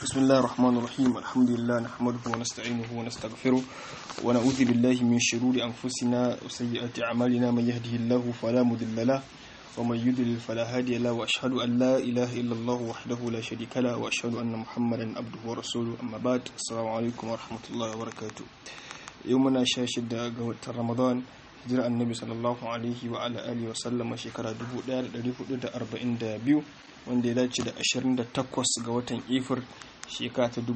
بسم الله الرحمن الرحيم الحمد لله نحمده ونستعينه ونستغفره ونعوذ بالله من شرور أنفسنا وسيئات أعمالنا من يهده الله فلا مضل له ومن يضلل فلا هادي له وأشهد أن لا إله إلا الله وحده لا شريك له وأشهد أن محمدا عبده ورسوله أما بعد السلام عليكم ورحمة الله وبركاته يومنا شاشد قوة رمضان hijira annabi sallallahu alaihi wa ala alihi wa sallama shekara 1442 wanda ya dace da 28 ga watan ifir shekara ta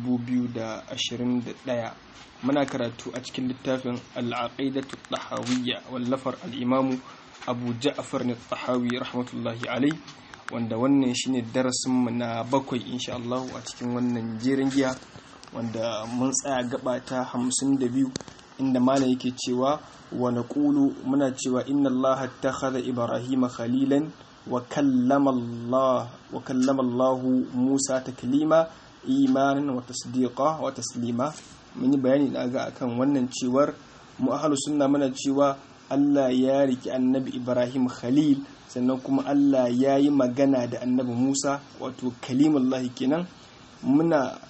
2021 muna karatu a cikin littafin al'aqidatu tahawiyya wallafar al'imamu abu ja'far ne tahawi rahmatullahi alai wanda wannan shine darasin mu na bakwai insha Allah a cikin wannan jerin giya wanda mun tsaya gaba ta 52 inda malam yake cewa wa naqulu muna cewa inna allaha ittakhadha ibrahima khalilan wa kallama allah wa kallama allah musa taklima imanan wa tasdiqa wa taslima mun yi bayani da ga akan wannan cewar mu ahlus sunna muna cewa Allah ya riki annabi Ibrahim khalil sannan kuma Allah ya yi magana da annabi Musa wato kalimullahi kenan muna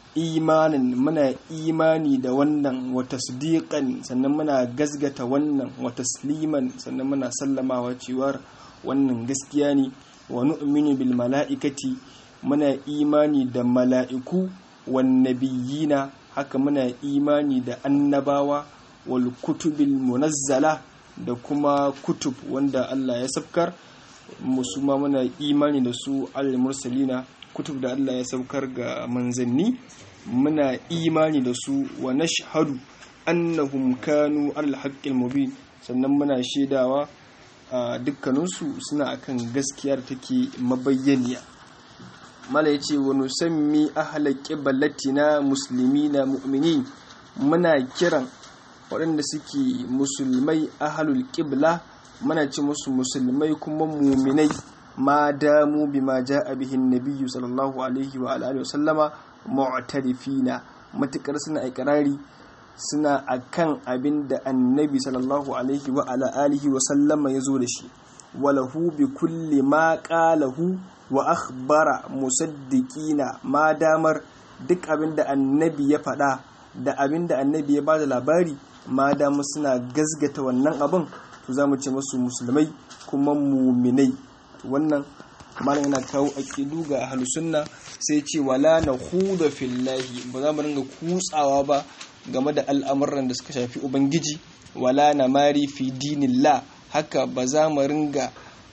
imanin muna imani da wannan wa tasdiqan sannan muna gazgata wannan wa tasliman sannan muna sallamawa cewar wannan gaskiya ne wa nu'minu bil mala'ikati muna imani da mala'iku wan nabiyina haka muna imani da annabawa wal kutubil munazzala da kuma kutub wanda Allah ya sabkar musuma muna imani da su al mursalina kutub da Allah ya saukar ga manzanni muna imani da su wa nashhadu annahum kanu al-haqqil mubin sannan muna shaidawa a dukkaninsu suna akan gaskiya da take mabayyaniya mala yace wa nusammi ahla qiblatina muslimina mu'minin muna kiran waɗanda suke musulmai ahlul qibla muna ce musu musulmai kuma muminai ma damu bima ja'a bihi nabiyyu sallallahu alaihi wa alihi wasallama mu'tarifina matukar suna ikrari suna akan abin da annabi sallallahu alaihi wa ala alihi wa sallama yazo da shi walahu bi kulli ma qalahu wa akhbara musaddiqina ma damar duk abin da annabi ya faɗa da abin da annabi ya bada labari ma damu suna gazgata wannan abin to za mu ce musu musulmai kuma muminai wannan malam yana kawo aqidu ga ahlus sunna sai ce wala na huda fillahi ba za mu ringa kutsawa ba game da al'amuran da suka shafi ubangiji wala na mari fi dinillah haka ba za mu ringa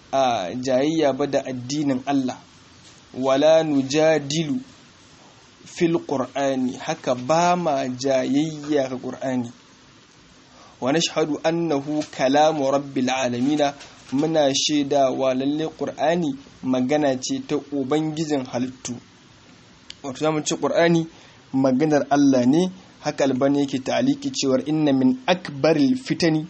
a jayayya ba da addinin Allah wala nujadilu fil qur'ani haka ba ma jayayya ga qur'ani wa nashhadu annahu kalamu rabbil alamin muna shaidawa lalle ƙur'ani magana ce ta ubangijin halittu wato zamu ce ƙur'ani maganar Allah ne haka albani yake ta'aliki cewar inna min akbaril fitani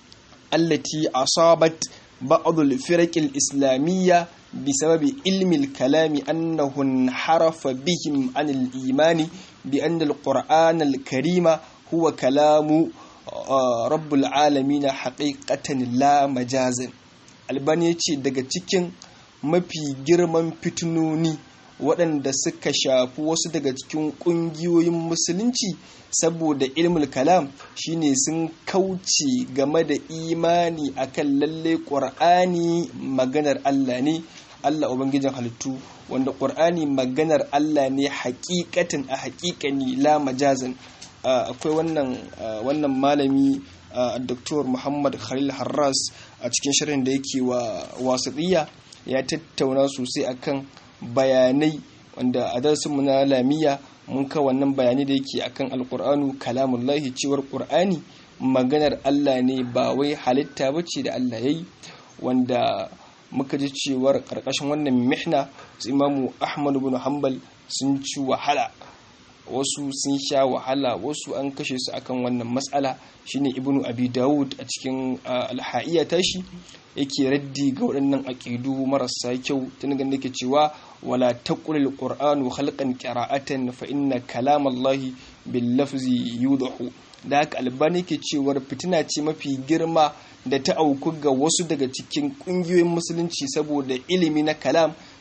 allati asabat ba'dul firaqil islamiyya bisababi ilmi al-kalami annahu harafa bihim anil imani bi anna al-qur'ana al-karima huwa kalamu rabbul alamin haqiqatan la majazan albani ya ce daga cikin mafi girman fitinoni waɗanda suka shafi wasu daga cikin ƙungiyoyin musulunci saboda ilmul kalam shine sun kauce game da imani akan lalle ƙur'ani maganar Allah ne Allah ubangijin halittu wanda ƙur'ani maganar Allah ne hakikatin a hakikani la majazan akwai wannan wannan malami Dr. Muhammad Khalil Harras a cikin shirin da yake wa wasiɗiya ya tattauna sosai akan bayanai wanda a darsinmu na lamiya mun ka wannan bayanai da yake akan alkur'anu kalamullahi cewar ƙur'ani maganar Allah ne ba wai halitta bace da Allah yayi wanda muka ji cewar ƙarƙashin wannan mihna su imamu Ahmad bin Hanbal sun ci wahala wasu sun sha wahala wasu an kashe su akan wannan matsala shine ibnu abi dawud a cikin alha'iya tashi yake raddi ga waɗannan aƙidu marasa kyau tun ganin yake cewa wala taqulil qur'anu khalqan qira'atan fa inna kalamallahi bil lafzi yudahu da haka albani ke cewar fitina ce mafi girma da ta auku ga wasu daga cikin ƙungiyoyin musulunci saboda ilimi na kalam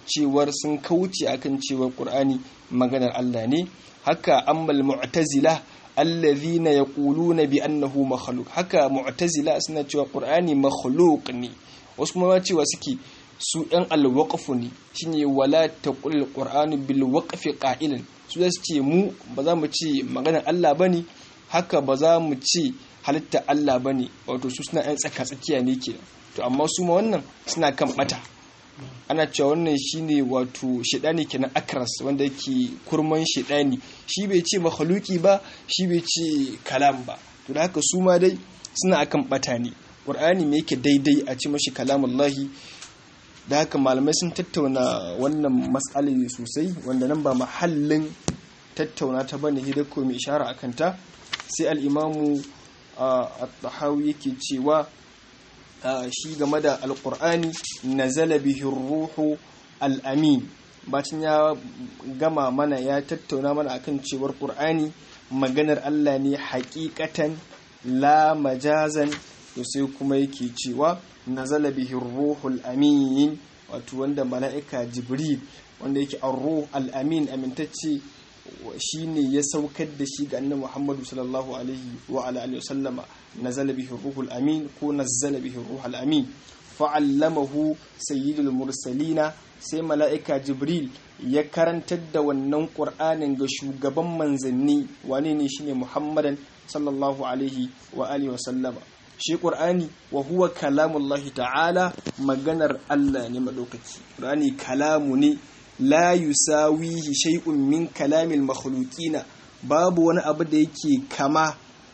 cewar sun kauce akan cewar qur'ani maganar Allah ne haka ammal mu'tazila alladhina yaquluna bi annahu makhluq haka mu'tazila suna cewa qur'ani makhluq ne wasu kuma cewa suke su ɗan alwaqfu ne shine wala taqul qur'anu bil waqfi qa'ilan su zasu ce mu ba za mu ce maganar Allah bane haka ba za mu ce halitta Allah bane wato su suna ɗan tsaka tsakiya ne kenan to amma su ma wannan suna kan bata ana cewa wannan shine wato shedani kenan akras wanda yake kurman shedani shi bai ce makhluki ba shi bai ce kalam ba to da haka su ma dai suna akan bata ne qur'ani me yake daidai a ce mashi kalamullahi da haka malamai sun tattauna wannan mas'alai sosai wanda nan ba mahallin tattauna ta bane hidda ko mai ishara akan ta sai al-imamu at-tahawi yake cewa shi game da alkur'ani nazala bihi ruhu al'amin bacin ya gama mana ya tattauna mana akan cewar ƙur'ani maganar Allah ne hakikatan la majazan to sai kuma yake cewa nazala bihi ruhul amin wato wanda mala'ika jibril wanda yake ar-ruh al-amin amintacce shine ya saukar da shi ga annabi Muhammadu sallallahu alaihi wa ala alihi wasallama nazala bihi ruhul amin ko nazala bihi ruhul amin fa'allamahu sayyidul mursalina sai mala'ika jibril ya karantar da wannan qur'anin ga shugaban manzanni wane ne shine muhammadan sallallahu alaihi wa alihi wasallama shi qur'ani wa huwa kalamullahi ta'ala maganar Allah ne madaukaki qur'ani kalamu ne la yusawihi shay'un min kalamil makhluqina babu wani abu da yake kama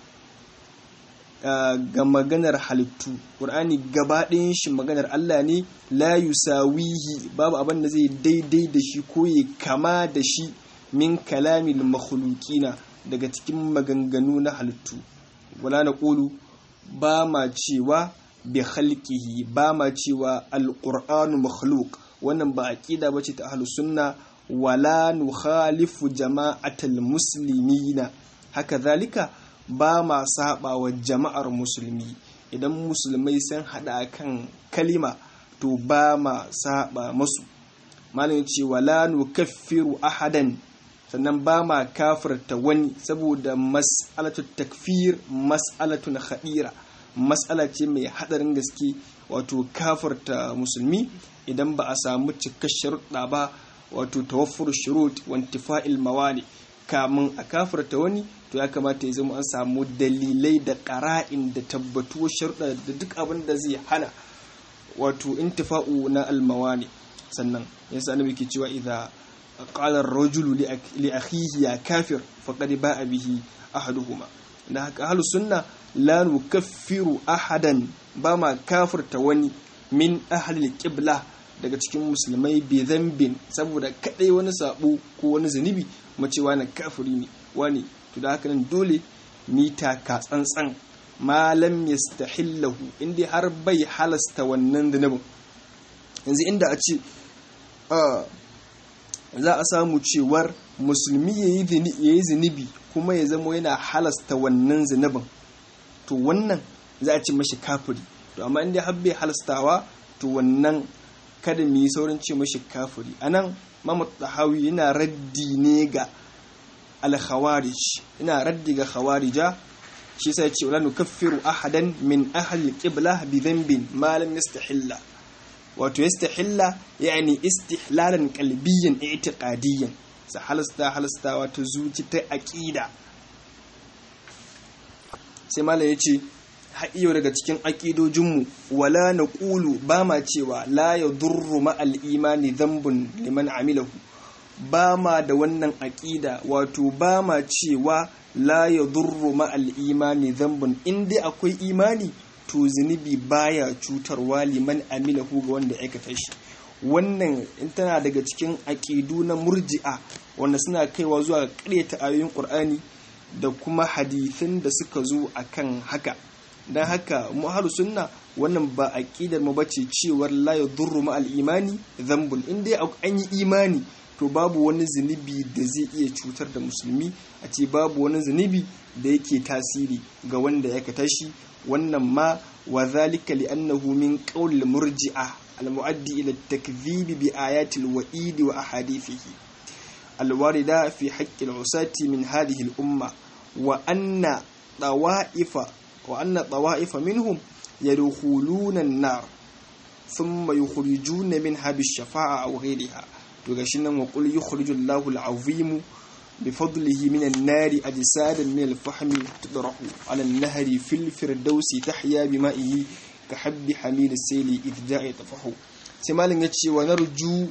ga maganar halittu ƙur'ani gabaɗayan shi maganar Allah ne la yusawihi babu abin da zai daidai da shi ko ya kama da shi min kalamil makhluqina daga cikin maganganu na halittu wala na ƙulu ba ma cewa bi khalqihi ba ma cewa alqur'anu makhluq wannan ba aqida bace ta ahlus sunna wala nukhalifu jama'atal muslimina haka zalika ba ma saba wa jama'ar musulmi idan musulmai sun hada kan kalima to ba ma saba masu malam ce wala nukaffiru ahadan sannan ba ma kafirta wani saboda mas'alatu takfir mas'alatun khadira mas'ala ce mai hadarin gaske wato kafirta musulmi idan ba a samu cikar sharuɗa ba wato tawaffur shurut wa intifa'il mawali kamun a kafirta wani to ya kamata ya zama an samu dalilai da ƙara'in da tabbatuwar sharuɗa da duk abin da zai hana wato intifa'u na almawani sannan yasa annabi ke cewa idza qala ar-rajulu li akhihi ya kafir faqad ba'a bihi ahaduhuma da haka ahlus sunna la nukaffiru ahadan ba ma kafirta wani min ahli qibla daga cikin musulmai bi zambin saboda kadai wani sabo ko wani zunubi mace wani kafiri ne wani to da haka nan dole mita ka tsantsan malam yastahillahu inda har bai halasta wannan zunubin yanzu inda a ce za a samu cewar musulmi ya yi zunubi kuma ya zama yana halasta wannan zunubin to wannan za a ce mashi kafiri to amma inda har bai halastawa to wannan kada mu yi saurin ce mashi kafiri anan Muhammad Tahawi yana raddi ne ga al-khawarij ina raddi ga khawarija shi sai ce wala nukaffiru ahadan min ahli qibla bi dhanbin ma lam yastahilla wato yastahilla yani istihlalan qalbiyyan i'tiqadiyyan sa halasta halasta wato zuci ta aqida sai malam yace ha'iyo daga cikin aƙidojinmu wala na ƙulu ba ma cewa la ya durru ma'al imani zambun liman amilahu ba ma da wannan aƙida wato ba ma cewa la ya durru ma'al imani zambun in dai akwai imani to zunubi baya cutarwa liman amilahu ga wanda aikata shi wannan in tana daga cikin aƙidu na murji'a wanda suna kaiwa zuwa ƙaryata ayoyin ƙur'ani da kuma hadithin da suka zo akan haka don haka muhalu sunna wannan ba aqidar mu bace cewar la yadurru ma al imani dhanbun in dai an yi imani to babu wani zunubi da zai iya cutar da musulmi a ce babu wani zunubi da yake tasiri ga wanda ya kata shi wannan ma wa zalika li annahu min qawl murji'a المؤدي إلى التكذيب بآيات الوئيد وأحاديثه الواردة في حق العصاة من هذه الأمة وأن طوائف وأن طوائف منهم يدخلون النار ثم يخرجون منها بالشفاعة أو غيرها تغشنا وقل يخرج الله العظيم بفضله من النار أجسادا من الفحم تطرح على النهر في الفردوس تحيا بمائه كحب حميل السيل إذ جاء يطفح سمالن يتشي ونرجو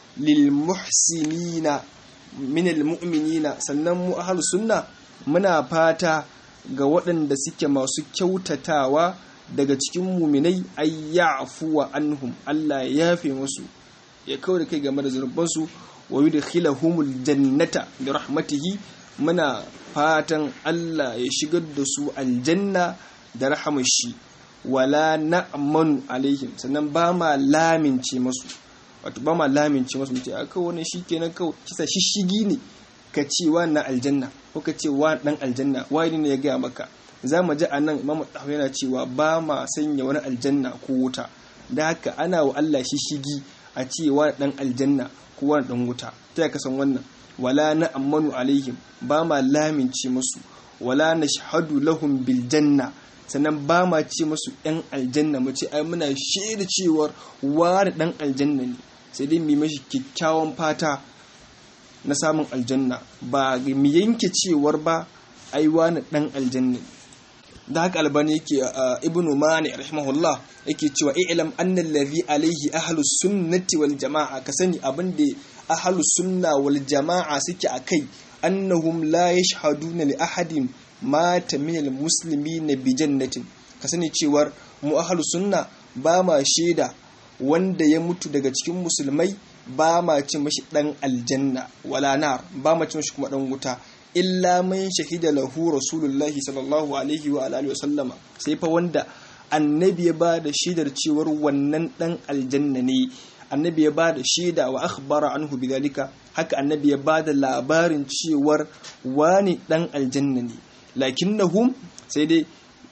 للمحسنين من المؤمنين سنم أهل السنة muna fata ga waɗanda suke masu kyautatawa daga cikin muminai ay ya'fuwa anhum Allah ya yafe musu ya kawo da kai game da zunubansu wa yudkhilahumul jannata bi rahmatihi muna fatan Allah ya shigar da su aljanna da rahamar shi wala na'manu alaihim sannan ba ma lamince masu wato ba ma lamince masu mutum aka wannan shikenan kawai kisa shishigi ne ka ce wa na aljanna ko ka ce wa dan aljanna wani ne ya gaya maka za mu ji a nan imamu ɗahu yana cewa ba ma sanya wani aljanna ko wuta da haka ana wa Allah shishigi a ce wa dan aljanna ko wani dan wuta ta ya kasan wannan wala na ammanu alaihim ba ma lamince musu wala na shahadu lahum bil janna sannan ba ma ce musu yan aljanna mu ce ai muna shaida cewar wani dan aljanna ne sai dai mu mashi kyakkyawan fata na samun aljanna ba mu yanke cewar ba ai wani dan aljanna da haka albani yake ibnu mani rahimahullah yake cewa i'lam anna allazi alayhi ahlus sunnati wal jamaa ka sani abin da ahlus sunna wal jamaa suke akai annahum la yashhaduna li ahadin mata min al muslimin bi jannatin ka sani cewar mu ahlus sunna ba ma shaida wanda ya mutu daga cikin musulmai ba ma ce mashi dan aljanna wala nar ba ma ce mashi kuma dan wuta illa man shahida lahu rasulullahi sallallahu alaihi wa alihi wasallama sai fa wanda annabi ya ba da shaidar cewar wannan dan aljanna ne annabi ya ba da shaida wa akhbara anhu bidalika haka annabi ya ba da labarin cewar wani dan aljanna ne lakinnahum sai dai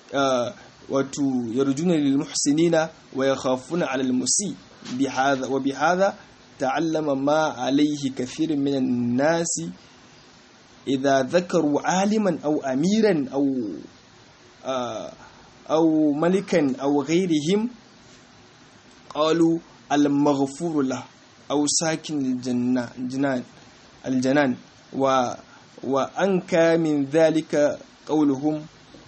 wato yarjuna lil muhsinina wa yakhafuna ala al musi bihadha wa bihadha ta'allama ma alaihi kathirun minan nasi إذا ذكروا عالما أو أميرا أو أو ملكا أو غيرهم قالوا المغفور له أو ساكن الجنة الجنان الجنان و وأنكى من ذلك قولهم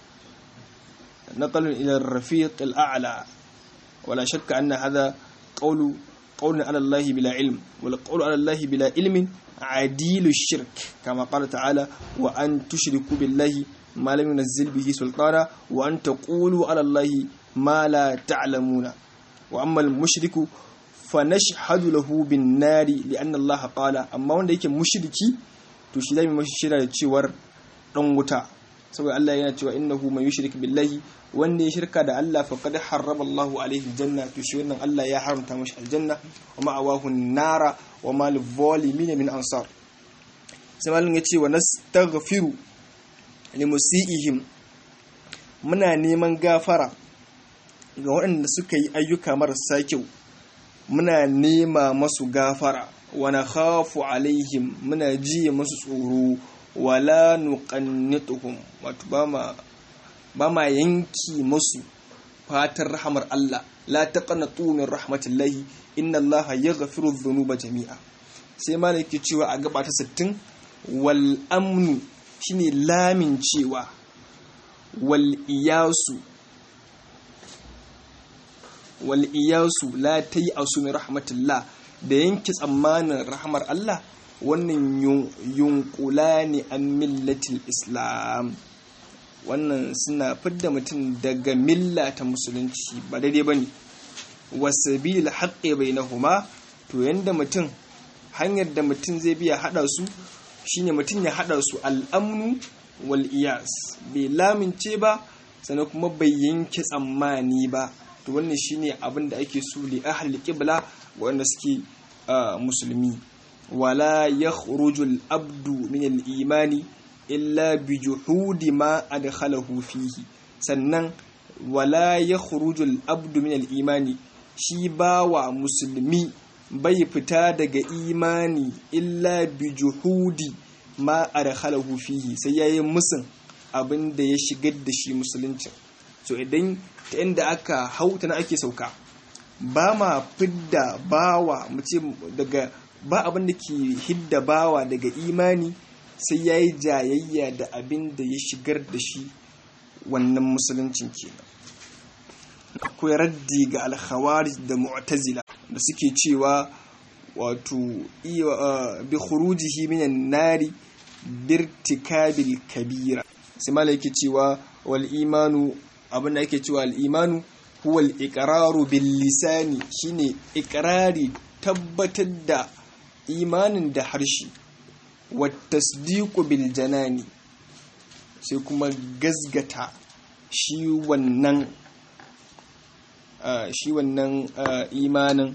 نقل إلى الرفيق الأعلى ولا شك أن هذا قول قول على الله بلا علم والقول على الله بلا علم عديل الشرك كما قال تعالى وأن تشركوا بالله ما لم ينزل به سلطانا وأن تقولوا على الله ما لا تعلمون وأما المشرك فنشهد له بالنار لأن الله قال أما wanda yake mushriki to shi zai mashi shira da cewar dan wuta saboda Allah yana cewa innahu man yushrik billahi wanda ya shirka da Allah faqad harrama Allahu alaihi aljanna to shi wannan Allah ya haramta mashi aljanna wa ma'awahu nara wa ma lizalimin min ansar sai malin yace wa nastaghfiru limusiihim muna neman gafara ga waɗanda suka yi ayyuka marasa kyau muna nema masu gafara wa nakhafu alaihim muna jiye masu tsoro wala nuqannituhum wato ba ma ba ma yanki musu fatar rahamar Allah la taqnatu min rahmatillahi inna Allah yaghfiru dhunuba jami'a sai malaki cewa a gaba ta 60 wal amnu shine lamin cewa wal iyasu wal iyasu la tayasu min rahmatillah da yanki tsammanin rahmar Allah wannan yunkula ne an millatil islam wannan suna fidda mutum daga milla ta musulunci ba daidai ba ne wasabil haƙe bai na huma to yadda mutum hanyar da mutum zai biya haɗa su shine mutum ya haɗa su al'amnu wal iyas bai lamince ba sannan kuma bai yanke tsammani ba to wannan shine abin da ake so li ahli qibla wanda suke musulmi wala yakhruju al-abdu min al-imani illa bi juhudi ma adkhalahu fihi sannan wala yakhruju al-abdu min al-imani shi bawa musulmi bai fita daga imani illa bi juhudi ma adkhalahu fihi sai yayi musun abin da ya shigar da shi musuluncin so idan ta inda aka hauta na ake sauka ba ma fidda bawa mu ce daga ba abin da ke hidda bawa daga imani sai ya yi jayayya da abin da ya shigar da shi wannan musuluncin kenan akwai raddi ga alkhawari da mu'tazila da suke cewa wato bi khurujihi minan nari birtikabil kabira sai mala yake cewa wal imanu abin da yake cewa al imanu huwa al iqraru bil lisani shine iqrari tabbatar da imanin da harshe wa tasdiqu bil janani sai kuma gazgata shi wannan shi wannan imanin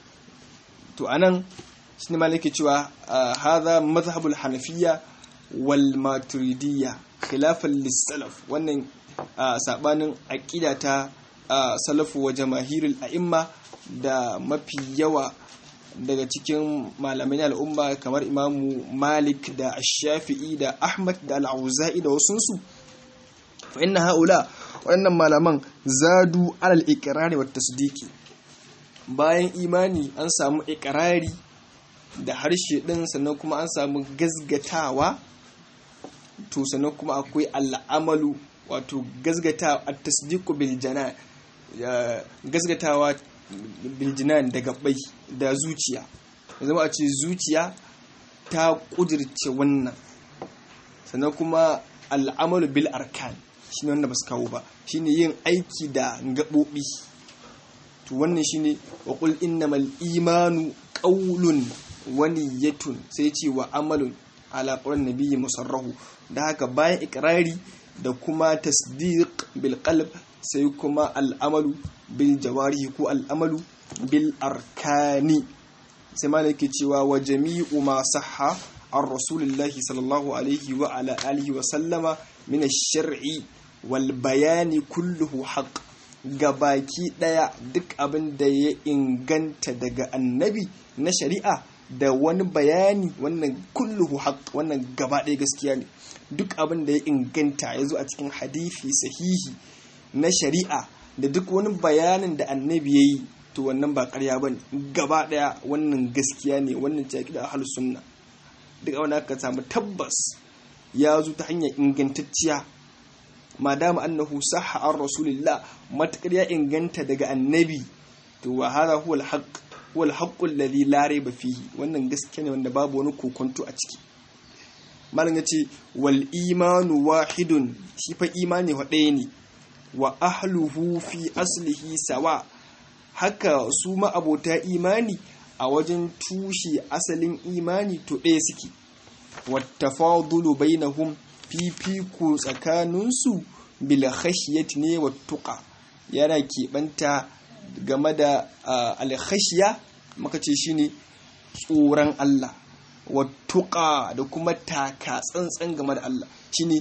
to anan shine malaki cewa hadha mazhabul hanafiyya wal maturidiyya khilafan lis-salaf wannan sabanin aqida ta salafu wa jamahirul a'imma da mafi yawa daga cikin malamai al'umma kamar imamu malik da shafi'i da ahmad da al'auza'i da wasunsu fa inna haula wannan malaman zadu alal iqrari wat tasdiki bayan imani an samu iqrari da harshe din sannan kuma an samu gazgatawa to sannan kuma akwai al'amalu wato gazgatawa at-tasdiqu bil janan gazgatawa bil janan da gabbai da zuciya zama a ce zuciya ta kudirce wannan sannan kuma al'amalu bil arkan shine wanda ba su kawo ba shine yin aiki da gaɓoɓi to wannan shine wa qul innamal imanu qawlun wa niyyatun sai ce wa amalun ala qawlan nabiyyi musarrahu da haka bayan ikrari da kuma tasdiq bil qalb sai kuma al'amalu bil jawarihi ko al'amalu bil arkani sai malaki cewa wa jami'u ma sahha an rasulillahi sallallahu alaihi wa ala alihi wa sallama min ash-shar'i wal bayani kulluhu haqq gabaki daya duk abin da ya inganta daga annabi na shari'a da wani bayani wannan kulluhu haqq wannan gaba ɗaya gaskiya ne duk abin da ya inganta ya zo a cikin hadisi sahihi na shari'a da duk wani bayanin da annabi ya yi to wannan ba karya ba ne gaba ɗaya wannan gaskiya ne wannan ce da ahal sunna duk abin da aka samu tabbas ya zo ta hanyar ingantacciya madama annahu sahha an rasulillah matakar ya inganta daga annabi to wa hada huwa alhaq huwa alhaqqu alladhi la rayba fihi wannan gaskiya ne wanda babu wani kokonto a ciki malam yace wal imanu wahidun shi fa imani wa ɗaya ne wa ahluhu fi aslihi sawa haka su ma'abota imani a wajen tushe asalin imani to ɗaya suke wattafadulu bainahum fifiko tsakaninsu bil khashiyati ne wa tuqa yana keɓanta game da alkhashiya maka ce shine tsoron Allah wa tuqa da kuma taka tsantsan game da Allah shine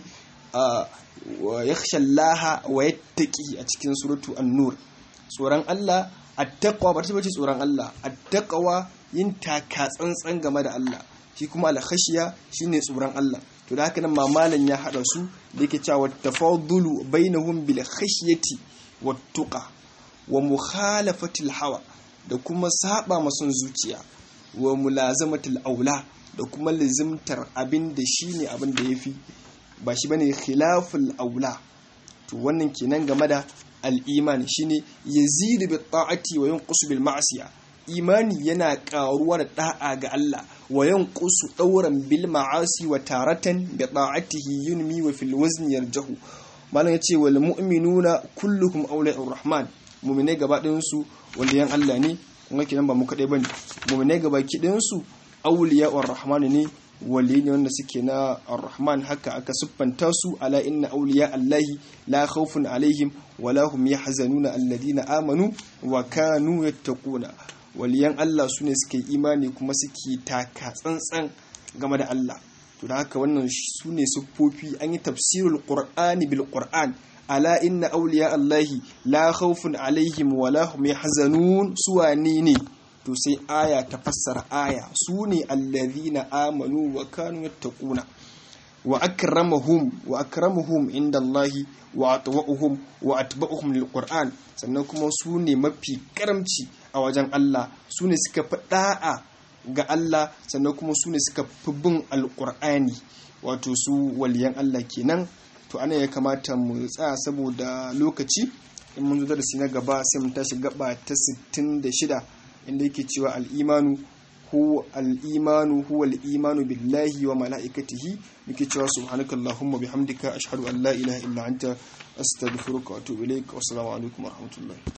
yakhsha Allah wa yattaqi a cikin suratu an-nur tsoron Allah attaqwa ba ta bace tsoron Allah attaqwa yin taka tsantsan game da Allah shi kuma alkhashiya shine tsoron Allah to da haka nan mamalan ya hada su da yake cewa tafadulu bainahum bil khashyati wat tuqa wa mukhalafatil hawa da kuma saba masun zuciya wa mulazamatil aula da kuma lazimtar abin da shine abin da yafi ba shi bane khilaful aula to wannan kenan game da al-iman shine yazidu bi ta'ati wa yanqusu bil ma'siyah imani yana karuwa da da'a ga Allah wa yanqusu dauran bil ma'asi wa taratan bi ta'atihi yunmi wa fil wazni yarjahu malam yace wal mu'minuna kulluhum awliya'ur rahman mu'mine gaba ɗayan su waliyan Allah ne kuma kidan ba mu kadai bane mu'mine gaba kidan su awliya'ur rahman ne wali ne wanda suke na ar-rahman haka aka siffanta su ala inna awliya allahi la khawfun alaihim wala hum yahzanuna alladhina amanu wa kanu yattaquna waliyan Allah su ne suke imani kuma suke taka tsantsan game da Allah to da haka wannan su ne siffofi an yi tafsirul qur'ani bil qur'an ala inna awliya allahi la khawfun alaihim wa la hum yahzanun suwani ne to sai aya ta fassara aya su ne allazina amanu wa kanu yattaquna wa akramahum wa akramuhum inda Allahi wa atwa'uhum wa atba'uhum lil Qur'an sannan kuma su ne mafi karamci a wajen Allah su ne suka fi da'a ga Allah sannan kuma su ne suka fi bin alqur'ani wato su waliyan Allah kenan to ana ya kamata mu tsaya saboda lokaci in mun zo darasi na gaba sai mu tashi gaba ta 66 inda yake cewa al-imanu هو الإيمان هو الإيمان بالله وملائكته بكتاب سبحانك اللهم بحمدك أشهد أن لا إله إلا أنت أستغفرك وأتوب إليك والسلام عليكم ورحمة الله